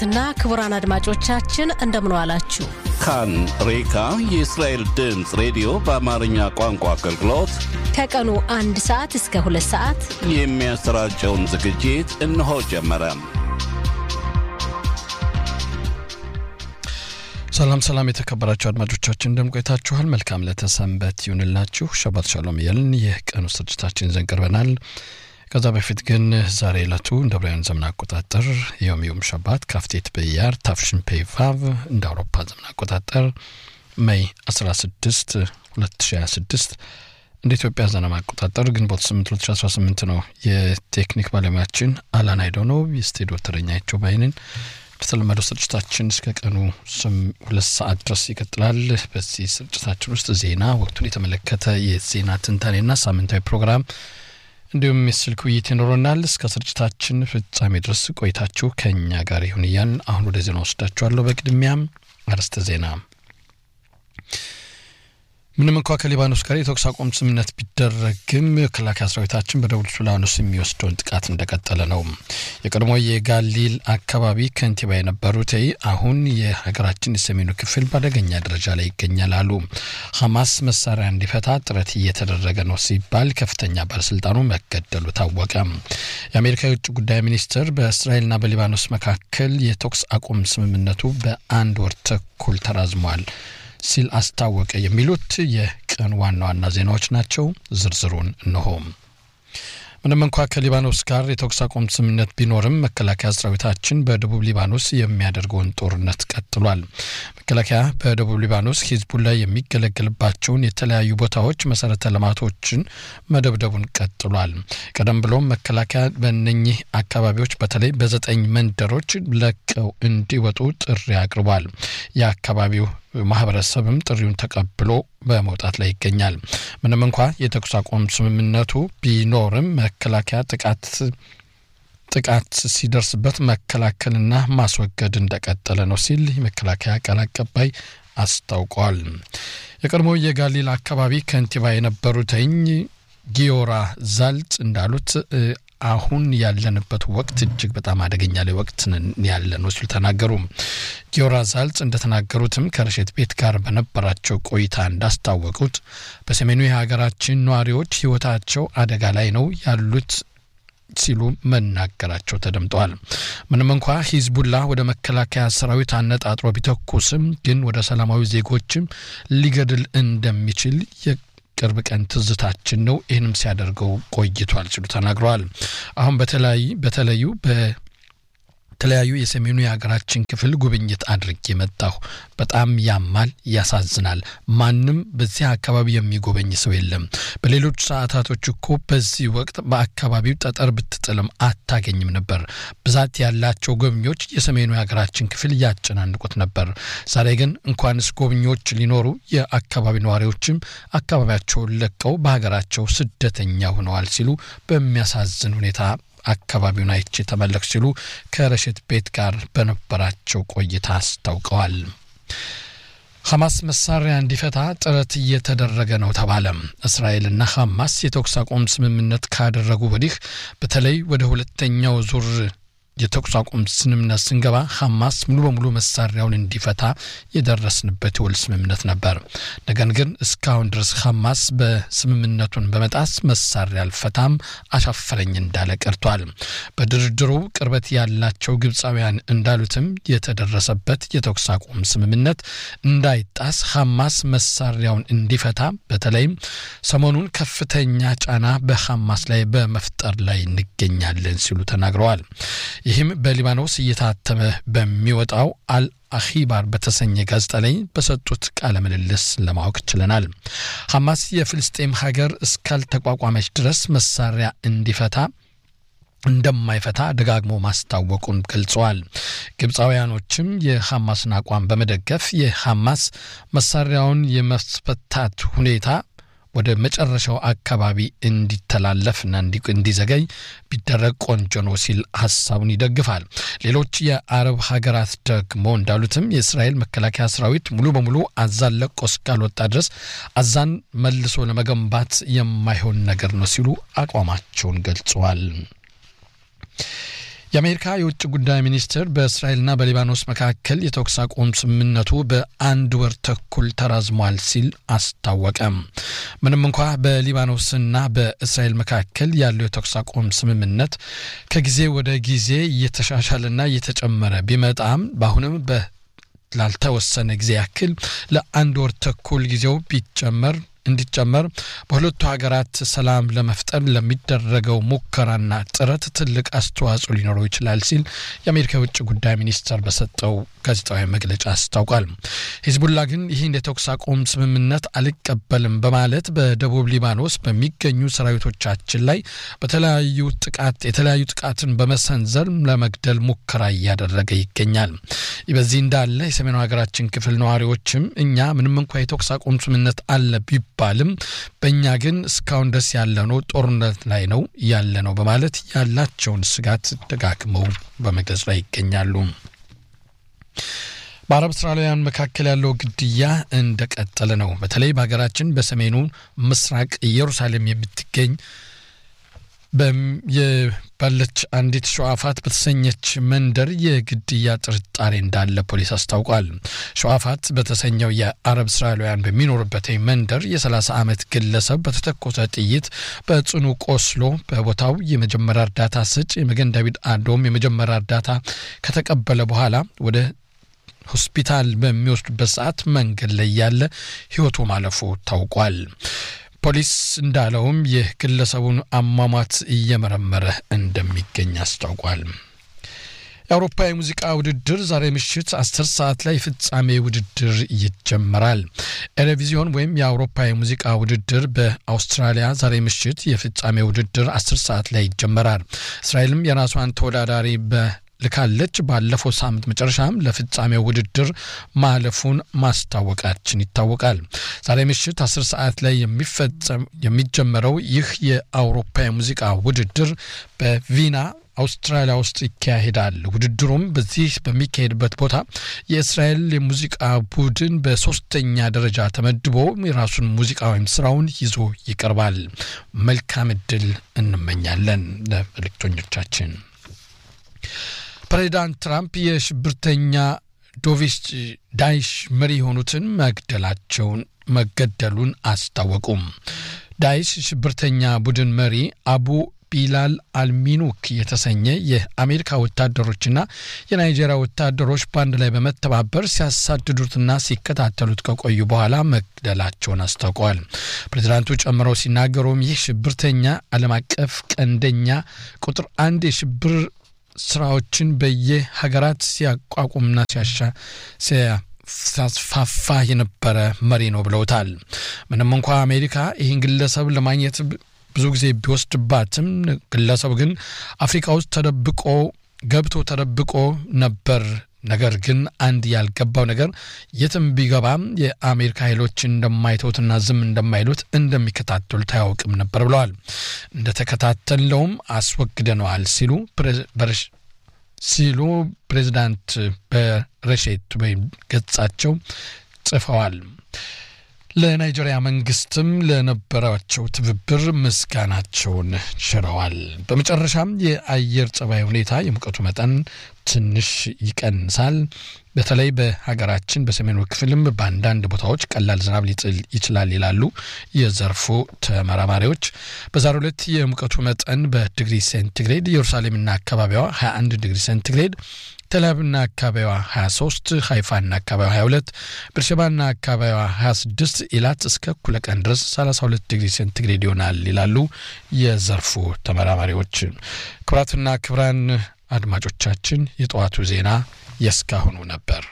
እና ክቡራን አድማጮቻችን እንደምን ዋላችሁ። ካን ሬካ የእስራኤል ድምፅ ሬዲዮ በአማርኛ ቋንቋ አገልግሎት ከቀኑ አንድ ሰዓት እስከ ሁለት ሰዓት የሚያሰራጨውን ዝግጅት እነሆ ጀመረ። ሰላም ሰላም፣ የተከበራችሁ አድማጮቻችን እንደምን ቆይታችኋል? መልካም ለተሰንበት ይሁንላችሁ። ሸባት ሻሎም እያልን የቀኑ ስርጭታችን ይዘን ቀርበናል። ከዛ በፊት ግን ዛሬ ዕለቱ እንደ ብራውያን ዘመን አቆጣጠር የዮም ዮም ሸባት ካፍቴት በያር ታፍሽን ፔቫቭ እንደ አውሮፓ ዘመን አቆጣጠር ሜይ 16 2026 እንደ ኢትዮጵያ ዘመን አቆጣጠር ግንቦት 8 2018 ነው። የቴክኒክ ባለሙያችን አላን አይዶ ነው። የስቱዲዮ ተረኛቸው ባይንን በተለመደው ስርጭታችን እስከ ቀኑ ሁለት ሰዓት ድረስ ይቀጥላል። በዚህ ስርጭታችን ውስጥ ዜና፣ ወቅቱን የተመለከተ የዜና ትንታኔና ሳምንታዊ ፕሮግራም እንዲሁም የስልክ ውይይት ይኖረናል። እስከ ስርጭታችን ፍጻሜ ድረስ ቆይታችሁ ከእኛ ጋር ይሁን እያልን አሁን ወደ ዜና ወስዳችኋለሁ። በቅድሚያም አርዕስተ ዜና። ምንም እንኳ ከሊባኖስ ጋር የተኩስ አቁም ስምምነት ቢደረግም መከላከያ ሰራዊታችን በደቡብ ሱዳን የሚወስደውን ጥቃት እንደቀጠለ ነው። የቀድሞ የጋሊል አካባቢ ከንቲባ የነበሩት አሁን የሀገራችን የሰሜኑ ክፍል በአደገኛ ደረጃ ላይ ይገኛል አሉ። ሐማስ መሳሪያ እንዲፈታ ጥረት እየተደረገ ነው ሲባል ከፍተኛ ባለስልጣኑ መገደሉ ታወቀ። የአሜሪካ የውጭ ጉዳይ ሚኒስትር በእስራኤልና በሊባኖስ መካከል የተኩስ አቁም ስምምነቱ በአንድ ወር ተኩል ተራዝሟል ሲል አስታወቀ። የሚሉት የቀን ዋና ዋና ዜናዎች ናቸው። ዝርዝሩን እንሆም። ምንም እንኳ ከሊባኖስ ጋር የተኩስ አቁም ስምምነት ቢኖርም መከላከያ ሰራዊታችን በደቡብ ሊባኖስ የሚያደርገውን ጦርነት ቀጥሏል። መከላከያ በደቡብ ሊባኖስ ሂዝቡላ የሚገለገልባቸውን የተለያዩ ቦታዎች መሰረተ ልማቶችን መደብደቡን ቀጥሏል። ቀደም ብሎም መከላከያ በእነኚህ አካባቢዎች በተለይ በዘጠኝ መንደሮች ለቀው እንዲወጡ ጥሪ አቅርቧል። የአካባቢው ማህበረሰብም ጥሪውን ተቀብሎ በመውጣት ላይ ይገኛል። ምንም እንኳ የተኩስ አቁም ስምምነቱ ቢኖርም መከላከያ ጥቃት ጥቃት ሲደርስበት መከላከልና ማስወገድ እንደቀጠለ ነው ሲል የመከላከያ ቃል አቀባይ አስታውቋል። የቀድሞ የጋሊል አካባቢ ከንቲባ የነበሩትኝ ጊዮራ ዛልጽ እንዳሉት አሁን ያለንበት ወቅት እጅግ በጣም አደገኛ ላይ ወቅት ያለ ነው ሲሉ ተናገሩ። ጊዮራ ዛልጽ እንደተናገሩትም ከረሸት ቤት ጋር በነበራቸው ቆይታ እንዳስታወቁት በሰሜኑ የሀገራችን ነዋሪዎች ሕይወታቸው አደጋ ላይ ነው ያሉት ሲሉ መናገራቸው ተደምጠዋል። ምንም እንኳ ሂዝቡላ ወደ መከላከያ ሰራዊት አነጣጥሮ ቢተኩስም ግን ወደ ሰላማዊ ዜጎችም ሊገድል እንደሚችል ቅርብ ቀን ትዝታችን ነው። ይህንም ሲያደርገው ቆይቷል ሲሉ ተናግረዋል። አሁን በተለያዩ በተለዩ በተለያዩ የሰሜኑ የሀገራችን ክፍል ጉብኝት አድርጌ መጣሁ። በጣም ያማል፣ ያሳዝናል። ማንም በዚህ አካባቢ የሚጎበኝ ሰው የለም። በሌሎች ሰዓታቶች እኮ በዚህ ወቅት በአካባቢው ጠጠር ብትጥልም አታገኝም ነበር። ብዛት ያላቸው ጎብኚዎች የሰሜኑ የሀገራችን ክፍል እያጨናንቁት ነበር። ዛሬ ግን እንኳንስ ጎብኚዎች ሊኖሩ የአካባቢ ነዋሪዎችም አካባቢያቸውን ለቀው በሀገራቸው ስደተኛ ሆነዋል ሲሉ በሚያሳዝን ሁኔታ አካባቢውን አይቼ ተመለክ ሲሉ ከረሽት ቤት ጋር በነበራቸው ቆይታ አስታውቀዋል። ሐማስ መሳሪያ እንዲፈታ ጥረት እየተደረገ ነው ተባለ። እስራኤልና ሐማስ የተኩስ አቁም ስምምነት ካደረጉ ወዲህ በተለይ ወደ ሁለተኛው ዙር የተኩስ አቁም ስምምነት ስንገባ ሐማስ ሙሉ በሙሉ መሳሪያውን እንዲፈታ የደረስንበት የውል ስምምነት ነበር። ነገር ግን እስካሁን ድረስ ሐማስ በስምምነቱን በመጣስ መሳሪያ አልፈታም አሻፈረኝ እንዳለ ቀርቷል። በድርድሩ ቅርበት ያላቸው ግብፃውያን እንዳሉትም የተደረሰበት የተኩስ አቁም ስምምነት እንዳይጣስ ሐማስ መሳሪያውን እንዲፈታ በተለይም ሰሞኑን ከፍተኛ ጫና በሐማስ ላይ በመፍጠር ላይ እንገኛለን ሲሉ ተናግረዋል። ይህም በሊባኖስ እየታተመ በሚወጣው አል አኺባር በተሰኘ ጋዜጣ ላይ በሰጡት ቃለ ምልልስ ለማወቅ ችለናል። ሐማስ የፍልስጤም ሀገር እስካልተቋቋመች ድረስ መሳሪያ እንዲፈታ እንደማይፈታ ደጋግሞ ማስታወቁን ገልጸዋል። ግብፃውያኖችም የሐማስን አቋም በመደገፍ የሐማስ መሳሪያውን የማስፈታት ሁኔታ ወደ መጨረሻው አካባቢ እንዲተላለፍና እንዲዘገይ ቢደረግ ቆንጆ ነው ሲል ሀሳቡን ይደግፋል። ሌሎች የአረብ ሀገራት ደግሞ እንዳሉትም የእስራኤል መከላከያ ሰራዊት ሙሉ በሙሉ አዛን ለቆ እስካልወጣ ድረስ አዛን መልሶ ለመገንባት የማይሆን ነገር ነው ሲሉ አቋማቸውን ገልጸዋል። የአሜሪካ የውጭ ጉዳይ ሚኒስትር በእስራኤልና በሊባኖስ መካከል የተኩስ አቁም ስምምነቱ በአንድ ወር ተኩል ተራዝሟል ሲል አስታወቀ። ምንም እንኳ በሊባኖስና በእስራኤል መካከል ያለው የተኩስ አቁም ስምምነት ከጊዜ ወደ ጊዜ እየተሻሻለና እየተጨመረ ቢመጣም በአሁንም በ ላልተወሰነ ጊዜ ያክል ለአንድ ወር ተኩል ጊዜው ቢጨመር እንዲጨመር በሁለቱ ሀገራት ሰላም ለመፍጠር ለሚደረገው ሙከራና ጥረት ትልቅ አስተዋጽኦ ሊኖረው ይችላል ሲል የአሜሪካ የውጭ ጉዳይ ሚኒስቴር በሰጠው ጋዜጣዊ መግለጫ አስታውቋል። ሂዝቡላ ግን ይህን የተኩስ አቁም ስምምነት አልቀበልም በማለት በደቡብ ሊባኖስ በሚገኙ ሰራዊቶቻችን ላይ በተለያዩ ጥቃት የተለያዩ ጥቃትን በመሰንዘር ለመግደል ሙከራ እያደረገ ይገኛል። በዚህ እንዳለ የሰሜኑ ሀገራችን ክፍል ነዋሪዎችም እኛ ምንም እንኳ የተኩስ አቁም ስምምነት አለ ቢባልም በእኛ ግን እስካሁን ድረስ ያለነው ጦርነት ላይ ነው ያለ ነው በማለት ያላቸውን ስጋት ደጋግመው በመግለጽ ላይ ይገኛሉ። በአረብ እስራኤላውያን መካከል ያለው ግድያ እንደቀጠለ ነው። በተለይ በሀገራችን በሰሜኑ ምስራቅ ኢየሩሳሌም የምትገኝ ባለች አንዲት ሸዋፋት በተሰኘች መንደር የግድያ ጥርጣሬ እንዳለ ፖሊስ አስታውቋል። ሸዋፋት በተሰኘው የአረብ እስራኤላውያን በሚኖሩበት መንደር የ30 ዓመት ግለሰብ በተተኮሰ ጥይት በጽኑ ቆስሎ በቦታው የመጀመሪያ እርዳታ ሰጪ የመገን ዳዊት አዶም የመጀመሪያ እርዳታ ከተቀበለ በኋላ ወደ ሆስፒታል በሚወስዱበት ሰዓት መንገድ ላይ ያለ ሕይወቱ ማለፉ ታውቋል። ፖሊስ እንዳለውም ይህ ግለሰቡን አሟሟት እየመረመረ እንደሚገኝ አስታውቋል። የአውሮፓ የሙዚቃ ውድድር ዛሬ ምሽት አስር ሰዓት ላይ ፍጻሜ ውድድር ይጀመራል። ኤሬቪዚዮን ወይም የአውሮፓ የሙዚቃ ውድድር በአውስትራሊያ ዛሬ ምሽት የፍጻሜ ውድድር አስር ሰዓት ላይ ይጀመራል። እስራኤልም የራሷን ተወዳዳሪ በ ልካለች። ባለፈው ሳምንት መጨረሻም ለፍጻሜው ውድድር ማለፉን ማስታወቃችን ይታወቃል። ዛሬ ምሽት አስር ሰዓት ላይ የሚፈጸም የሚጀመረው ይህ የአውሮፓ የሙዚቃ ውድድር በቪና አውስትራሊያ ውስጥ ይካሄዳል። ውድድሩም በዚህ በሚካሄድበት ቦታ የእስራኤል የሙዚቃ ቡድን በሶስተኛ ደረጃ ተመድቦ የራሱን ሙዚቃ ወይም ስራውን ይዞ ይቀርባል። መልካም እድል እንመኛለን ለመልእክተኞቻችን። ፕሬዚዳንት ትራምፕ የሽብርተኛ ዶቪስ ዳይሽ መሪ የሆኑትን መግደላቸውን መገደሉን አስታወቁም። ዳይሽ ሽብርተኛ ቡድን መሪ አቡ ቢላል አልሚኑክ የተሰኘ የአሜሪካ ወታደሮችና የናይጄሪያ ወታደሮች በአንድ ላይ በመተባበር ሲያሳድዱትና ሲከታተሉት ከቆዩ በኋላ መግደላቸውን አስታውቀዋል። ፕሬዚዳንቱ ጨምረው ሲናገሩም ይህ ሽብርተኛ ዓለም አቀፍ ቀንደኛ ቁጥር አንድ የሽብር ስራዎችን በየሀገራት ሲያቋቁምና ሲያሻ ሲያስፋፋ የነበረ መሪ ነው ብለውታል። ምንም እንኳ አሜሪካ ይህን ግለሰብ ለማግኘት ብዙ ጊዜ ቢወስድባትም ግለሰቡ ግን አፍሪካ ውስጥ ተደብቆ ገብቶ ተደብቆ ነበር። ነገር ግን አንድ ያልገባው ነገር የትም ቢገባም የአሜሪካ ኃይሎች እንደማይተውትና ዝም እንደማይሉት እንደሚከታተሉት አያውቅም ነበር ብለዋል። እንደተከታተለውም አስወግደነዋል ሲሉ ሲሉ ፕሬዚዳንት በረሼት ወይም ገጻቸው ጽፈዋል። ለናይጄሪያ መንግስትም ለነበራቸው ትብብር ምስጋናቸውን ሽረዋል። በመጨረሻም የአየር ጸባይ ሁኔታ የሙቀቱ መጠን ትንሽ ይቀንሳል። በተለይ በሀገራችን በሰሜኑ ክፍልም በአንዳንድ ቦታዎች ቀላል ዝናብ ሊጥል ይችላል ይላሉ የዘርፉ ተመራማሪዎች። በዛሬው ዕለት የሙቀቱ መጠን በዲግሪ ሴንቲግሬድ ኢየሩሳሌምና አካባቢዋ 21 ዲግሪ ሴንቲግሬድ ተላብና አካባቢዋ 23 ሀይፋና አካባቢዋ 22 ብርሸባና አካባቢዋ 26 ኢላት እስከ እኩለ ቀን ድረስ 32 ዲግሪ ሴንቲግሬድ ይሆናል ይላሉ የዘርፉ ተመራማሪዎች። ክቡራትና ክቡራን አድማጮቻችን የጠዋቱ ዜና የእስካሁኑ ነበር።